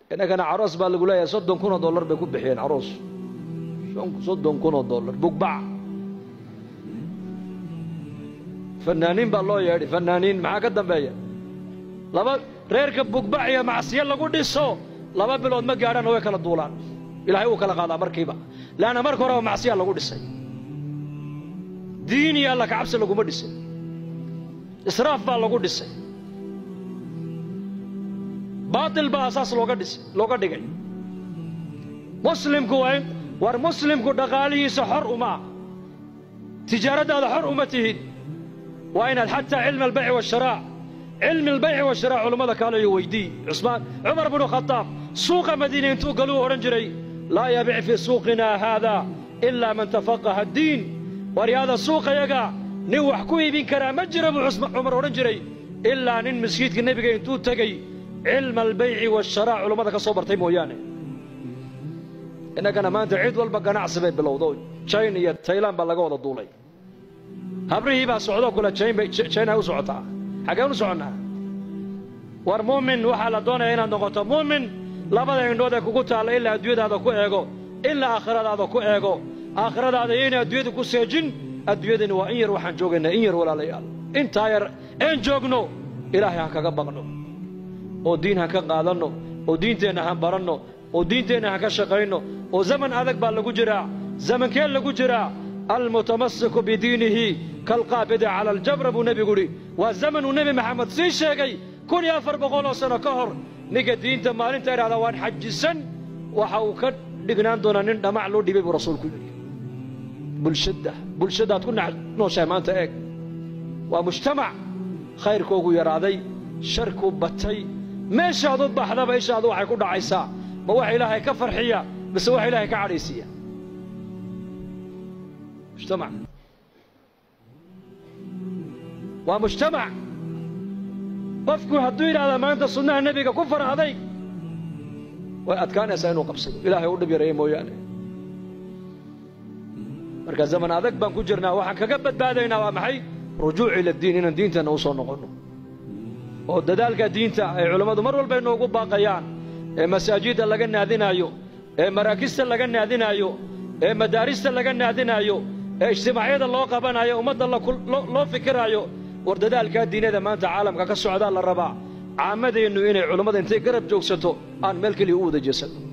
innagana caroos baa lagu leeyahay soddon kun oo dollar bay ku bixiyeen caroos soddon kun oo dollar bugbac fanaaniin baa loo yeedhay fanaaniin maxaa ka dambeeya laba reerka bugbac iyo macsiyo lagu dhiso laba bilood ma gaadhaan way kala duulaan ilaahay wuu kala qaadaa markiiba leanna marka horeba macsiyaa lagu dhisay diin iyo alla kacabsi laguma dhisay israaf baa lagu dhisay baatil baa asaas looga dhisay looga dhigay muslimku waa in war muslimku dhaqaalihiisa xor uma ah tijaaraddaada xor uma tihid waa inaad xataa cilmi albayci waasharaac cilmi albayci waasharaac culammada kaalayo weydii cusmaan cumar bnu khadaab suuqa madiina intuu galuu odhan jiray laa yabic fii suuqinaa haadaa ilaa man tafaqaha addiin waryaada suuqayaga nin wax ku iibin karaa ma jira buu cumar odhan jiray ilaa nin masjiidka nebiga intuu tegey cilma albayci waasharaac culammada ka soo bartay mooyaane innagana maanta cid walba ganacsi bay bilowdo jain iyo taylan baa laga wada duulay habrihii baa socdoo kule jaina u socotaa xaggeen u soconnaa war muumin waxaa la doonaya inaad noqoto muumin labada indhood ee kugu taalla ilaa adduunyadaada ku eego ilaa aakhiradaada ku eego aakhiradaada iyo inay adduunyada ku seejin adduunyadani waa in yar waxaan joogaynaa in yar walaalayaal intaa yar een joogno ilaahay han kaga baqno oo diin han ka qaadanno oo diinteenna han baranno oo diinteenna han ka shaqayno oo zaman adag baa lagu jiraa zamankeen lagu jiraa almutamasiku bidiinihi kalqaabidi cala aljabra buu nebigu idhi waa zamanuu nebi maxamed sii sheegay kun iyo afar boqoloo sano ka hor ninka diinta maalinta idhahda waan xajisan waxa uu ka dhignaan doonaa nin dhamac loo dhibay buu rasuulku yidhi bulshadda bulshadaad ku nooshahay maanta eeg waa mujtamac khayrkoogu yaraaday sharkuu batay meeshaad u baxdaba ishaadu waxay ku dhacaysaa ma wax ilaahay ka farxiya mise wax ilaahay ka cadhaysiiya mujtamac waa mujtamac qofku hadduu yidhahda maanta sunnaha nebiga ku fara adayg way adkaanaysaa inuu qabsado ilaahay u dhib yareeya mooyaane marka zaman adag baan ku jirnaa waxaan kaga badbaadaynaa waa maxay rujuuc ila diin inaan diinteenna u soo noqonno oo dadaalka diinta ay culammadu mar walba inoogu baaqayaan ee masaajidda laga naadinaayo ee maraakista laga naadinaayo ee madaarista laga naadinaayo ee ijtimaacyada loo qabanayo ummadda loo fikiraayo war dadaalkaa diinada maanta caalamka ka socdaa la rabaa caamadeennu inay culammada intay garab joogsato aan meel keliya u wada jeesanno